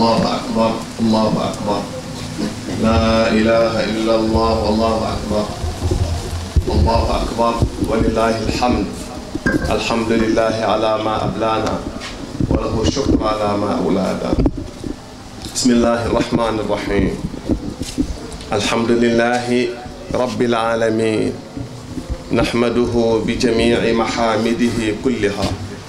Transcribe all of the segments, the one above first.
الله أكبر الله أكبر لا إله إلا الله والله أكبر الله أكبر ولله الحمد الحمد لله على ما أبلانا وله الشكر على ما أولانا بسم الله الرحمن الرحيم الحمد لله رب العالمين نحمده بجميع محامده كلها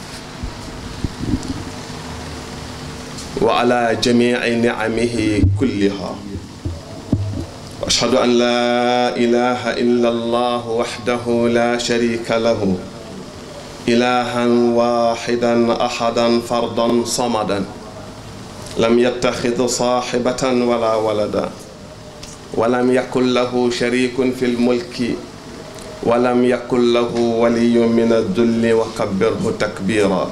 وعلى جميع نعمه كلها واشهد ان لا اله الا الله وحده لا شريك له الها واحدا احدا فردا صمدا لم يتخذ صاحبه ولا ولدا ولم يكن له شريك في الملك ولم يكن له ولي من الذل وكبره تكبيرا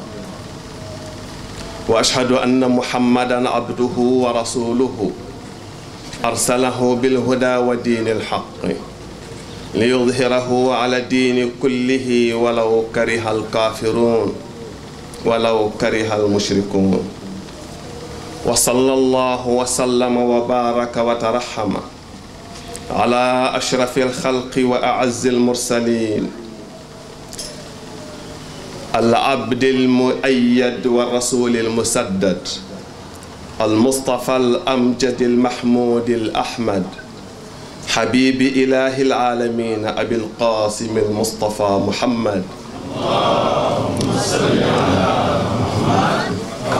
واشهد ان محمدا عبده ورسوله ارسله بالهدى ودين الحق ليظهره على الدين كله ولو كره الكافرون ولو كره المشركون وصلى الله وسلم وبارك وترحم على اشرف الخلق واعز المرسلين العبد المؤيد والرسول المسدد المصطفى الأمجد المحمود الأحمد حبيب إله العالمين أبي القاسم المصطفى محمد اللهم صل على محمد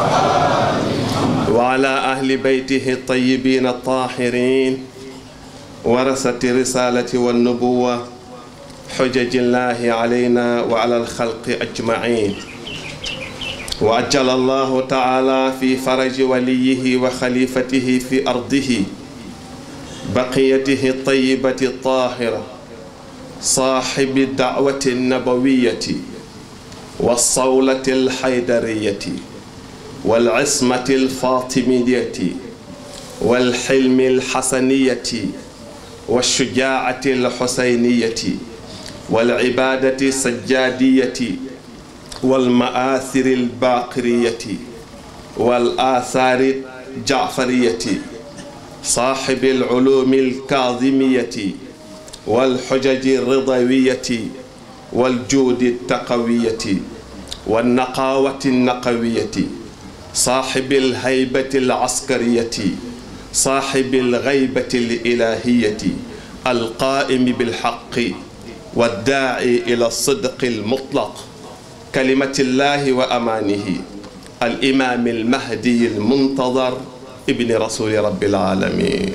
وعلى أهل بيته الطيبين الطاهرين ورثة الرسالة والنبوة حجج الله علينا وعلى الخلق أجمعين وأجل الله تعالى في فرج وليه وخليفته في أرضه بقيته الطيبة الطاهرة صاحب الدعوة النبوية والصولة الحيدرية والعصمة الفاطمية والحلم الحسنية والشجاعة الحسينية والعبادة السجادية والمآثر الباقرية والآثار الجعفرية صاحب العلوم الكاظمية والحجج الرضوية والجود التقوية والنقاوة النقوية صاحب الهيبة العسكرية صاحب الغيبة الإلهية القائم بالحق والداعي إلى الصدق المطلق كلمة الله وأمانه الإمام المهدي المنتظر ابن رسول رب العالمين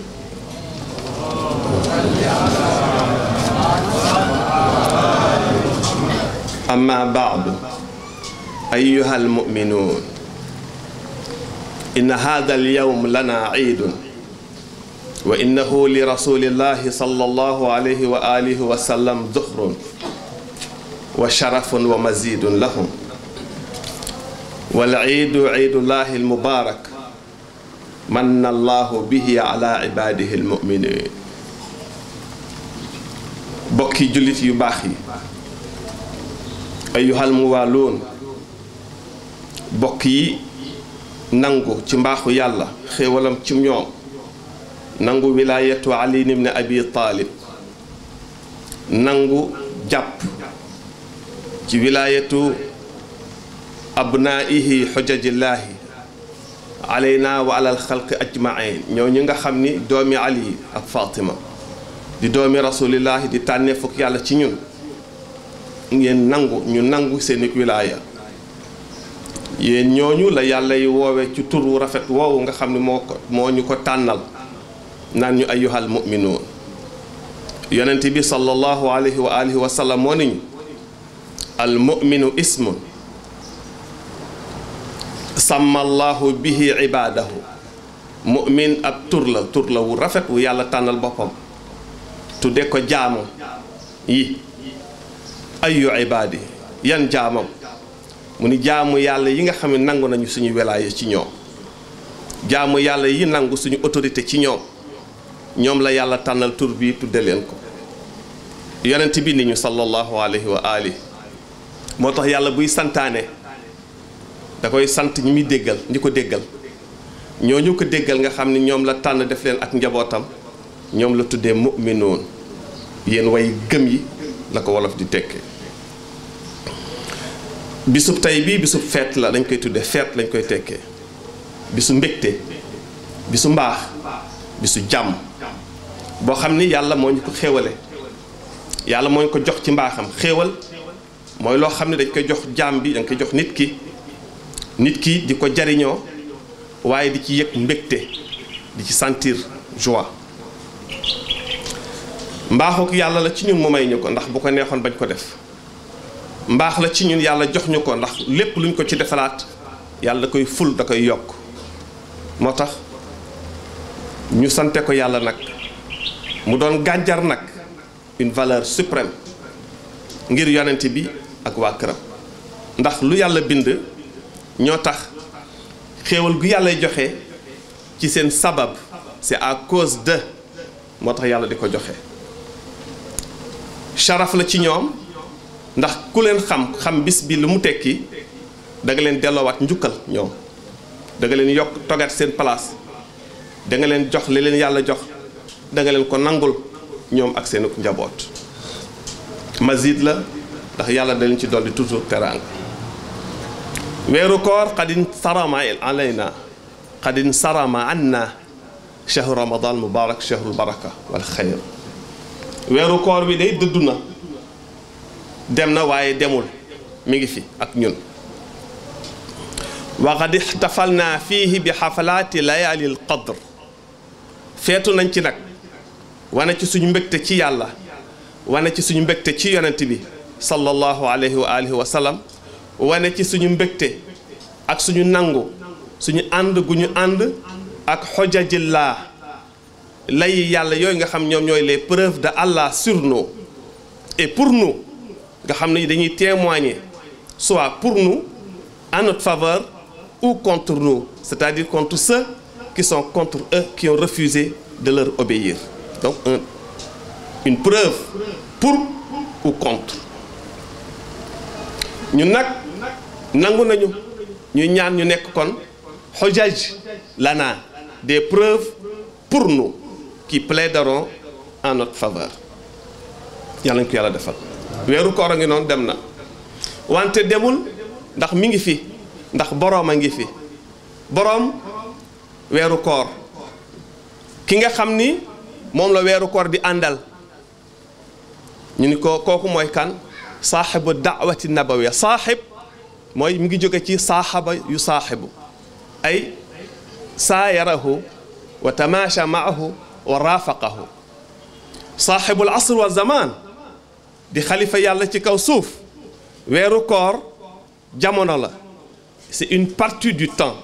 أما بعد أيها المؤمنون إن هذا اليوم لنا عيد وإنه لرسول الله صلى الله عليه وآله وسلم ذخر وشرف ومزيد لهم والعيد عيد الله المبارك من الله به على عباده المؤمنين bokki jullit yu baax yi ayyuhal muwaaluun bokk yi nangu ci mbaaxu yàlla xéewalam ci ñoom nangu wilaayatu ali ibn abi taalib nangu jàpp ci wilaayatu abnaihi xujajillaahi alayna wa alal xalqi ajmain ñoo ñi nga xam ni doomi ali ak fatima di doomi rasulillahi di tànnee fukk yàlla ci ñun ngeen nangu ñu nangu seeni wilaaya yéen ñooñu la yàlla yi woowe ci tur wu rafet woowu nga xam ne moo ko moo ñu ko tànnal naan ñu ayyuhal mu'minuun yonent bi sallallahu alayhi wa alihi wa sallam moo niñu al mu'minu ismun sàmmallahu bihi ibaadahu mu'min ab tur la tur la wu rafet wu yàlla tànnal boppam tudde ko jaamu yi ayu ibaadi yan jaamam mu ni jaamu yàlla yi nga xam ne nangu nañu suñu wilaaya ci ñoom jaamu yàlla yi nangu suñu autorité ci ñoom ñoom la yàlla tànnal tur bi tudde leen ko yonent bi ni ñu sallallahu alayhi wa ali moo tax yàlla buy santaane da koy sant ñi muy déggal ñi ko déggal ñooñu ko déggal nga xam ni ñoom la tànn def leen ak njabootam ñoom la tuddee mu'minoon yéen way gëm yi la ko wolof di tekke bisub tey bii bisub feet la dañ koy tuddee feet lañ koy tekkee bisu mbégte bisu mbaax bisu jàmm boo xam ni yàlla moo ñu ko xéewale yàlla moo ñu ko jox ci mbaaxam xéewal mooy loo xam ne dañ koy jox jaam bi dañ koy jox nit ki nit ki di ko jariñoo waaye di ci yëg mbégte di ci sentir joie mbaaxuk yàlla la ci ñun mu may ñu ko ndax bu ko neexoon bañ ko def mbaax la ci ñun yàlla jox ñu ko ndax lépp luñ ko ci defalaat yàlla da koy ful da koy yokk moo tax ñu sante ko yàlla nag mu doon gànjar nag une valeur suprême ngir yonent bi ak waa këram ndax lu yàlla bind ñoo tax xéewal gu yàllay joxe ci seen sabab c'est à cause de moo tax yàlla di ko joxe sharaf la ci ñoom ndax ku leen xam xam bis bi lu mu tekki da nga leen delloowaat njukkal ñoom da nga leen yokk togaat seen place da nga leen jox li leen yàlla jox da nga leen ko nangul ñoom ak seen njaboot mazid la ndax yàlla da leen ci dolli toujours teraanga weeru koor xadin sarama alayna xadin sarama anna chahru ramadan mubarak chahrul baraka wal xayr weeru koor bi day dëddu na dem na waaye demul mi ngi fi ak ñun wa qad ixtafalna fiihi bi xafalaati layaali l qadr feetu nañ ci nag wane ci suñu mbégte ci yàlla wane ci suñu mbégte ci yonent bi sallallahu alayhi wa alihi wa sallam wane ci suñu mbégte ak suñu nangu suñu ànd gu ñu ànd ak xojajillaa lay yàlla yooyu nga xam ñoom ñooy les preuves de Allah sur nous et pour nous nga xam ne dañuy témoigner soit pour nous en notre faveur ou contre nous c'est-à-dire contre ceux qui sont contre eux qui ont refusé de leur obéir donc un, une preuve pour ou contre ñun nag nangu nañu ñu ñaan ñu nekk kon xojaj lana des preuves pour nous qui plaideront en notre faveur yàlla ñu ko yàlla defal weeru koor a ngi noonu dem na wante demul ndax mi ngi fi ndax boroom a ngi fi boroom weeru koor ki nga xam ni moom la weeru koor di àndal ñu ni ko kooku mooy kan saaxibu daawati nabawiya saaxib mooy mi ngi jóge ci saaxaba yu saaxibu ay saayarahu wa tamaasha maahu wa raafaqahu saaxibul asr wa zaman di xalifa yàlla ci kaw suuf weeru koor jamono la c'est une partie du temps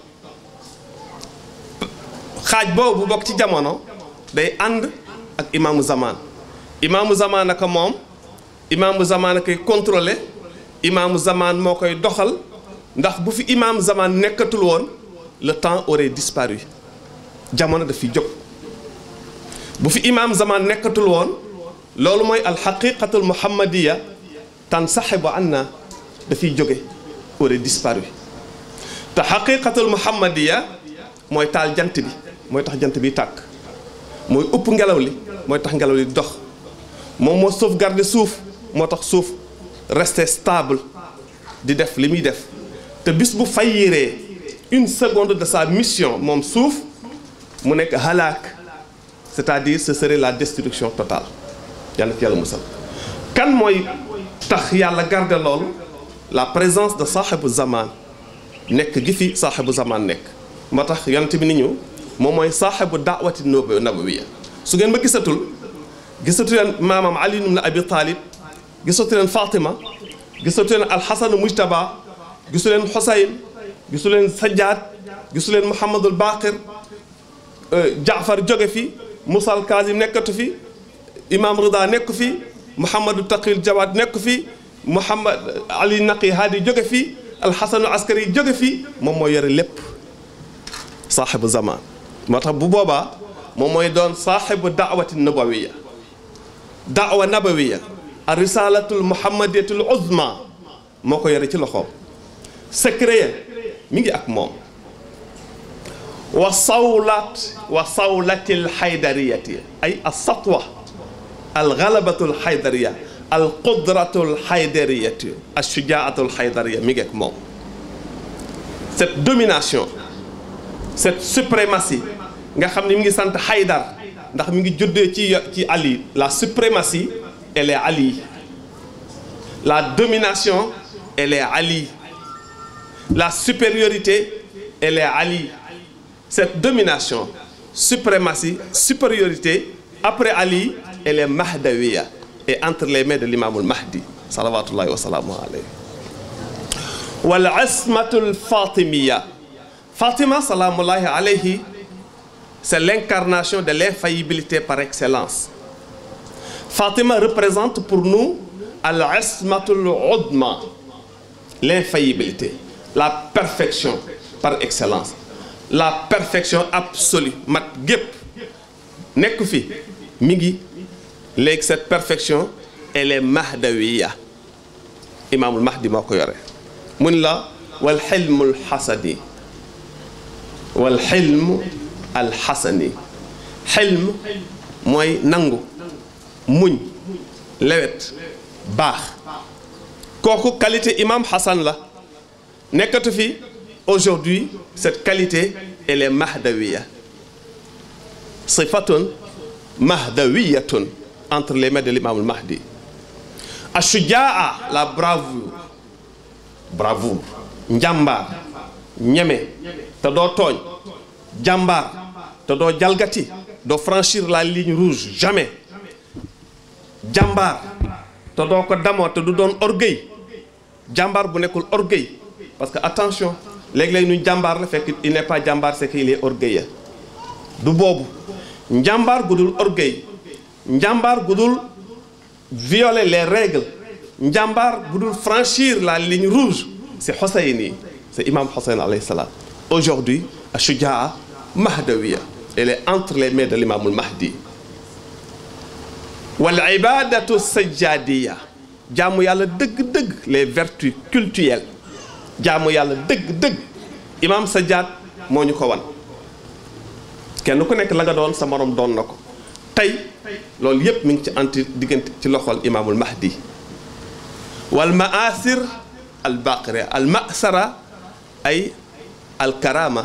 xaaj boobu bokk ci jamono day ànd ak imaamu zaman imaamu zaman naka moom imaamu zaman a koy contrôler imaamu zaman moo koy doxal ndax bu fi imaam zaman nekkatul woon le temps aurait disparu jamono daf fi jóg bu fi imaam zaman nekkatul woon loolu mooy alxaqiqatul muhammadiya tan saxibu anna dafiy jóge aurait disparu te xaqiqatul muhammadiya mooy taal jant bi mooy tax jant bi tàkk mooy upp ngelaw li mooy tax ngelaw li dox moom moo sauvegarder suuf moo tax suuf rester stable di def li muy def te bis bu fayyiree une seconde de sa mission moom suuf mu nekk halaak c'est-à-dire ce serait la destruction totale yàlla ci yàlla musal kan mooy tax yàlla garder loolu la présence de saaxibu zaman nekk gi fi saaxibu zaman nekk moo tax yonent bi ni ñu moom mooy saaxibu daawati nabawiya su ngeen ma gisatul gisatu leen maamam Ali ibn Abi Talib gisatu leen Fatima gisatu leen Alxasan Mujtaba gisu leen Xusayn gisu leen Sajjaad gisu leen Muhammadul Baqir Jaafar jóge fi Musa al Kazim nekkatu fi Imam Rida nekk fi Muhammadu Taqil Jawad nekk fi Muhammad Ali Naqi Hadi jóge fi Alxasan Askari jóge fi moom moo yore lépp saaxibu zaman moo tax bu boobaa moom mooy doon saaxibu daawati nabawiya daawa nabawiya a risalatul muhammadiyatul uzma moo ko yore ci loxoom secret mi ngi ak moom wa sawlat wa sawlati alxaydariyati ay alsatwa algalabatu alxaydariya alqudratu alxaydariyati alshujaatu alxaydariya mi ngeek moom cette domination cette suprématie nga xam ne mi ngi sant xaydar ndax mi ngi juddee ci ci Ali la suprématie elle est Ali la domination elle est Ali la supériorité elle est Ali cette domination suprématie supériorité après Ali elle est mahdawiya et entre les mains de l'imamul mahdi salawatullahi wa salaamu alayhi wal ismatul fatimiya Fatima salaamullahi alayhi c'est l'incarnation de l'infaillibilité par excellence Fatima représente pour nous al-ismatul udma l'infaillibilité la perfection par excellence la perfection absolue mat gépp nekk fi mi ngi léegi cette perfection elle est mahdawiya imaamul mahdi moo ko yore mun la wal xilmul xasani wal xilm al xasani xilm mooy nangu muñ lewet baax kooku qualité imam Hassan la nekkatu fi aujourd'hui cette qualité elle est mahdawiya sifatun mahdawiyatun entre les mains de l'imam al mahdi ashujaa la bravoure bravoure njàmbaar ñeme te doo tooñ jàmbaar te doo jalgati doo franchir la ligne rouge jamais jàmbaar te doo ko damoo te du doon orgueil jàmbaar bu nekkul orgueil parce que attention léeg-léeg ñu jàmbaar la fekk il n'est pas jàmbaar c'est qu'il est orgueilleux du boobu njàmbaar gu dul orgueil njàmbaar gu dul violer les règles njàmbaar gu dul franchir la ligne rouge c'est Hosseini c'est imam Hossein alayhi salam aujourd'hui ashujaa mahdawiya elle est entre les mains de l'imamul mahdi wal ibadatu sajjadiya jaamu yàlla dëgg-dëgg les vertus cultuelles jaamu yàlla dëgg-dëgg imam sajjad moo ñu ko wan kenn ku nekk la nga doon sa morom doon na ko tey loolu yépp mi ngi ci anti diggante ci loxol imaamul mahdi wal maasir al baqira al masara ay al karama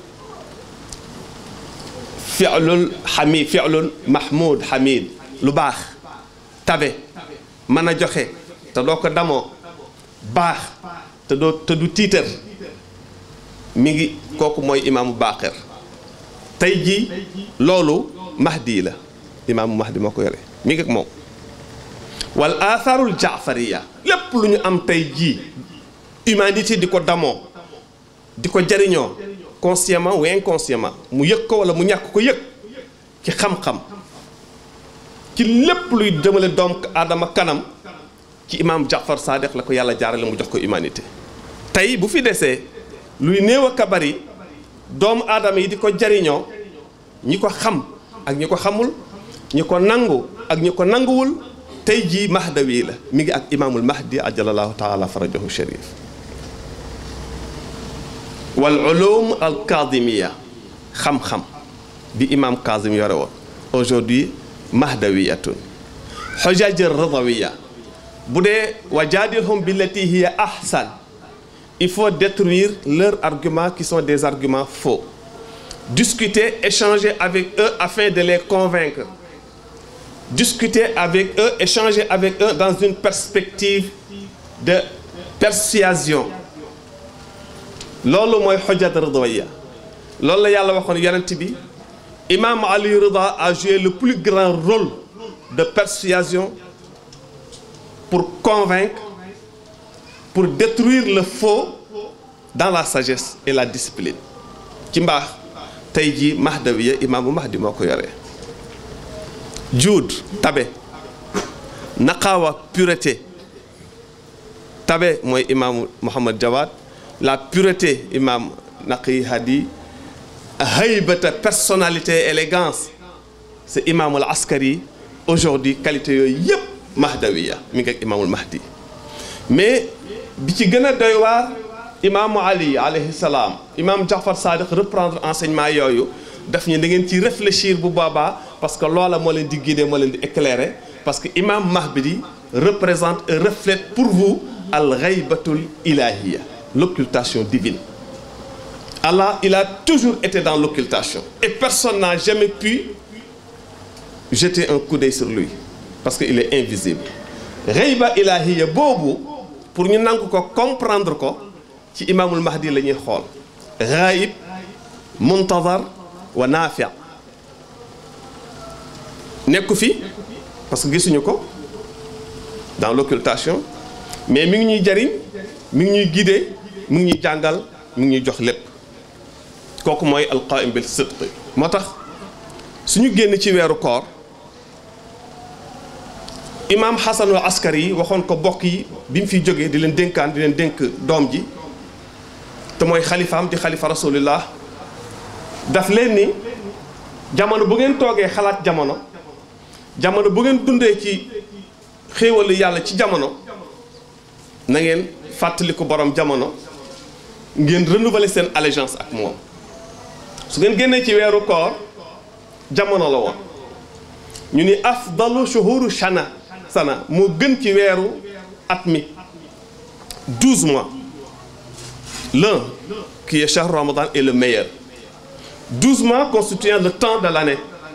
fi'lul hamid fi'lul mahmud hamid lu baax tabe mën a joxe te doo ko damoo baax te doo te du tiitar mi ngi kooku mooy imaamu baqir tey jii loolu mahdi la imaamu mahdi moo ko yore mi ngi ak moom wal atharul jaafariya lépp lu ñu am tey jii humanité di ko damoo di ko jariñoo consciemment ou inconsciemment mu yëg ko wala mu ñàkk ko yëg ci xam-xam ci lépp luy jëmale doom aadama kanam ci imaam Jaafar Sadiq la ko yàlla jaarale mu jox ko humanité tey bu fi desee luy néew a kabari doomu aadama yi di ko jariñoo ñi ko xam ak ñi ko xamul ñi ko nangu ak ñi ko nanguwul tey jii mahdawi la mi ngi ak imaamul mahdi ajalallahu taala farajahu sharif wal ulum al kadimiya xam-xam bi imam Kazim yore woon aujourd'hui mahdawiyatun xujaj radawiya bu dee wa jaadilhum billati hiya ahsan il faut détruire leurs arguments qui sont des arguments faux discuter échanger avec eux afin de les convaincre discuter avec eux échanger avec eux dans une perspective de persuasion loolu mooy xujjat ridawiyya loolu la yàlla waxoon yonent bi imam Ali Rida a joué le plus grand rôle de persuasion pour convaincre pour détruire le faux dans la sagesse et la discipline ci mbaax tey jii mahdawiya imaamu mahdi moo ko yoree juud tabe naqaawa pureté tabe mooy imaamu Muhammad Jawad la pureté imam Naqi Hadi haybata personnalité élégance c'est imaamul askari aujourd'hui qualité yooyu yëpp mahdawiya mi ngi ak imaamul mahdi mais bi ci gën a doy waar imaamu ali alayhi salaam imaam Jaafar Sadiq reprendre enseignement yooyu daf ñu da ngeen ci réfléchir bu boobaa parce que loola moo leen di guider moo leen di éclairer parce que imam Mahdi représente et reflète pour vous al ghaybatul ilahiyya l'occultation divine Allah il a toujours été dans l'occultation et personne n'a jamais pu jeter un coup d'œil sur lui parce que il est invisible ghayba ilahiyya boobu pour ñu nangu ko comprendre ko ci imaamul mahdi la ñuy xool ghaib muntazar wa naafi nekku fi parce que gisuñu ko dans l'occultation mais mi ngi ñuy jariñ mi ngi ñuy guider mi ngi ñuy jàngal mi ngi ñuy jox lépp kooku mooy alqaim bil sidq moo tax suñu génn ci weeru koor imaam xasanul askari yi waxoon ko bokk yi bi mu fiy jógee di leen dénkaan di leen dénk doom ji te mooy xalifaam di xalifa rasulillah daf leen ni jamono bu ngeen toogee xalaat jamono jamono bu ngeen dundee ci xéewalu yàlla ci jamono na ngeen fàttali ko borom jamono ngeen renouveler seen allégeance ak moom su ngeen génnee ci weeru koor jamono la woon ñu ni afdalu shuhuru shana sana moo gën ci weeru at mi douze mois l'un qui est shahr ramadan est le meilleur douze mois constituant le temps de l'année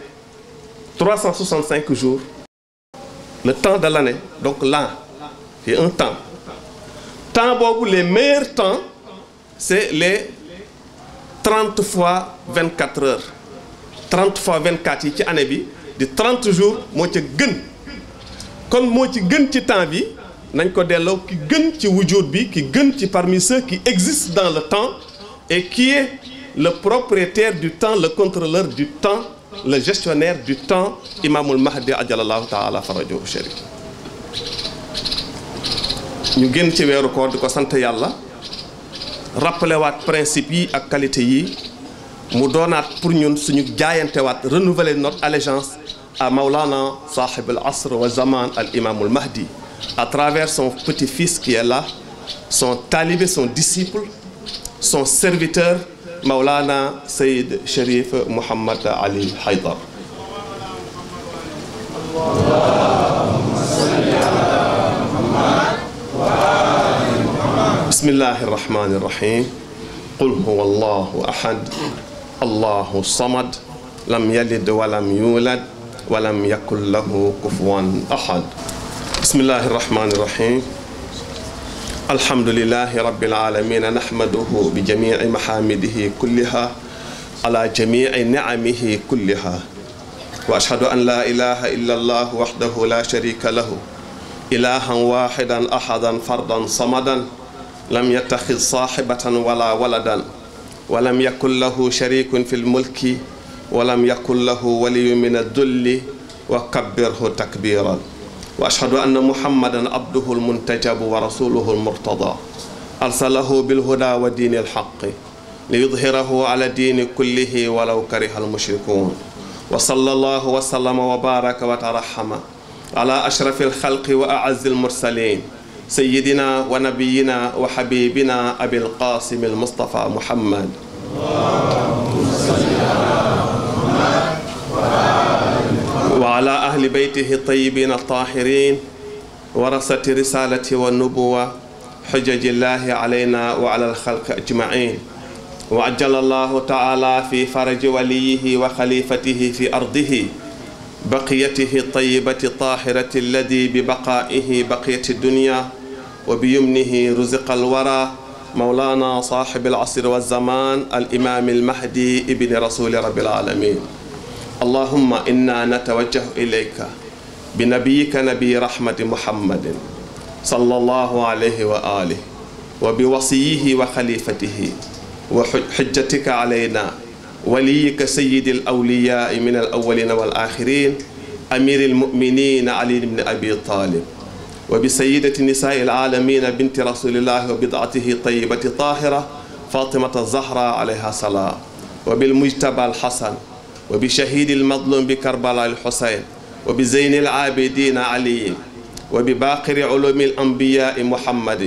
365 jours le temps de l'année donc l'an c'est un temps temps boobu les meilleurs temps c'est les 30 fois 24 heures 30 fois 24 yi ci année bi di 30 jours moo ca gën kon moo ci gën ci temps bi nañ ko delloo ki gën ci wujud bi ki gën ci parmi ceux qui existent dans le temps et qui est le propriétaire du temps le contrôleur du temps le gestionnaire du temps imaamul mahdi ajalallahu taala farajahu sharif ñu génn ci weeru koor di ko sant yàlla rappelé waat principe yi ak qualité yi mu doonaat pour ñun suñu jaayantewaat renouveler notre allégeance à Maulana sahib al asr wa zaman al imamul mahdi à travers son petit-fils qui est là son talibé son disciple son serviteur Maulana Sayyid Cherif Mouhamad Ali Haydar bismillahi irrahmani irrahim qul huwa allahu ahad allahu samad lam yalid walam yulad walam yakun lahu kufuwan ahad bismillahi irrahmani irrahim alhamdulilahi rabbil alamin nahmaduhu bi jamici mahamidihi kulliha ala jamici nicamihi kulliha wa ashhadu an la ilaha illa allah wahdahu la sharika lahu ilahan waxidan ahadan fardan samadan lam yattaxid saaxibatan wala waladan walam yakun lahu sharikun fi lmulki walam yakun lahu waliyu min addulli wa kabbirhu takbiran wa ashhadu anna muhammadan abduhu almuntajabu wa rasuluhu almurtada arsalahu bilhuda wa diini alxaqi liyudhirahu ala diini kullihi walaw kariha almushrikun wa sallallahu wa sallama wa baraka wa tarahama ala ashrafi alxalqi wa aazzi almursalin سيدنا ونبينا وحبيبنا أبي القاسم المصطفى محمد وعلى أهل بيته الطيبين الطاهرين ورثة رسالة والنبوة حجج الله علينا وعلى الخلق أجمعين وعجل الله تعالى في فرج وليه وخليفته في أرضه بقيته الطيبة الطاهرة الذي ببقائه بقية الدنيا وبيمنه رزق الورى مولانا صاحب العصر والزمان الإمام المهدي ابن رسول رب العالمين اللهم إنا نتوجه إليك بنبيك نبي رحمة محمد صلى الله عليه وآله وبوصيه وخليفته وحجتك علينا وليك سيد الأولياء من الأولين والآخرين أمير المؤمنين علي بن أبي طالب وبسيدة نساء العالمين بنت رسول الله وبضعته طيبة طاهرة فاطمة الزهراء عليها السلام وبالمجتبى الحسن وبشهيد المظلوم بكربلاء الحسين وبزين العابدين علي وبباقر علوم الأنبياء محمد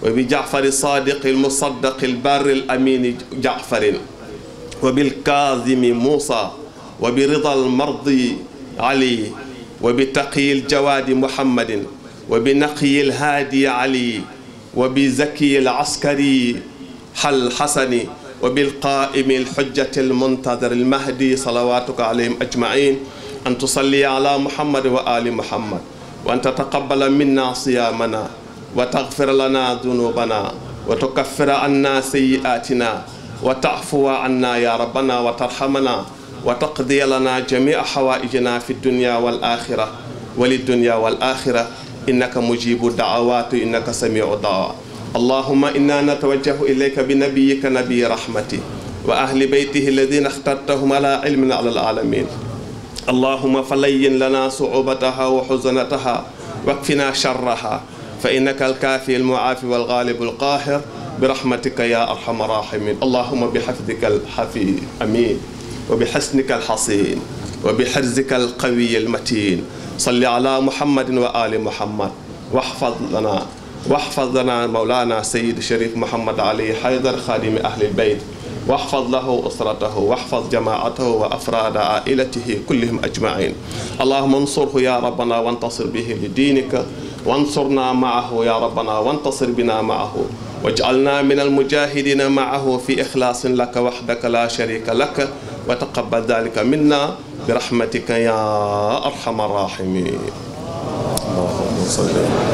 وبجعفر الصادق المصدق البار الأمين جعفر وبالكاظم موسى وبرضا المرضي علي وبتقي الجواد محمد وبنقي الهادي علي وبزكي العسكري حل حسن وبالقائم الحجة المنتظر المهدي صلواتك عليهم أجمعين أن تصلي على محمد وآل محمد وأن تتقبل منا صيامنا وتغفر لنا ذنوبنا وتكفر عنا سيئاتنا وتعفو عنا يا ربنا وترحمنا وتقضي لنا جميع حوائجنا في الدنيا والآخرة وللدنيا والآخرة إنك مجيب الدعوات إنك سميع الدعوات اللهم إنا نتوجه إليك بنبيك نبي رحمتي وأهل بيته الذين اخترتهم على علم على العالمين اللهم فلين لنا صعوبتها وحزنتها واكفنا شرها فإنك الكافي المعافي والغالب القاهر برحمتك يا أرحم الراحمين اللهم بحفظك الحفي أمين وبحسنك الحصين وبحرزك القوي المتين صل على محمد وآل محمد واحفظ لنا واحفظ لنا مولانا سيد شريف محمد علي حيدر خادم أهل البيت واحفظ له أسرته واحفظ جماعته وأفراد عائلته كلهم أجمعين اللهم انصره يا ربنا وانتصر به لدينك وانصرنا معه يا ربنا وانتصر بنا معه واجعلنا من المجاهدين معه في إخلاص لك وحدك لا شريك لك وتقبل ذلك منا برحمتك يا أرحم الراحمين اللهم صل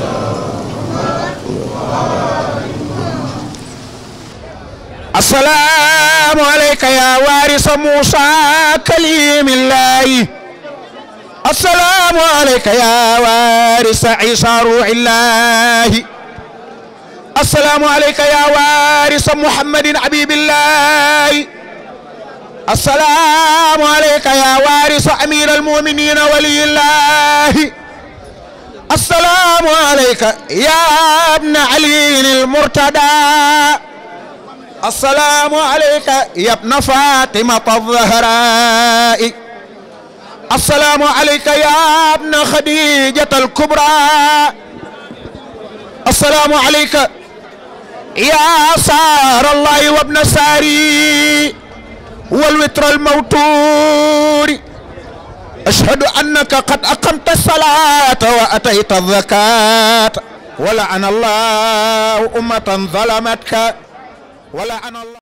السلام عليك يا وارث موسى كليم الله السلام عليك يا وارث عيسى روح الله السلام عليك يا وارث محمد حبيب الله السلام عليك يا وارث امير المؤمنين ولي الله السلام عليك يا ابن علي المرتدى السلام عليك يا ابن فاطمة الزهراء السلام عليك يا ابن خديجة الكبرى السلام عليك يا سار الله وابن ساري والوتر الموتور أشهد أنك قد أقمت الصلاة وأتيت الزكاة ولعن الله أمة ظلمتك ولعن الله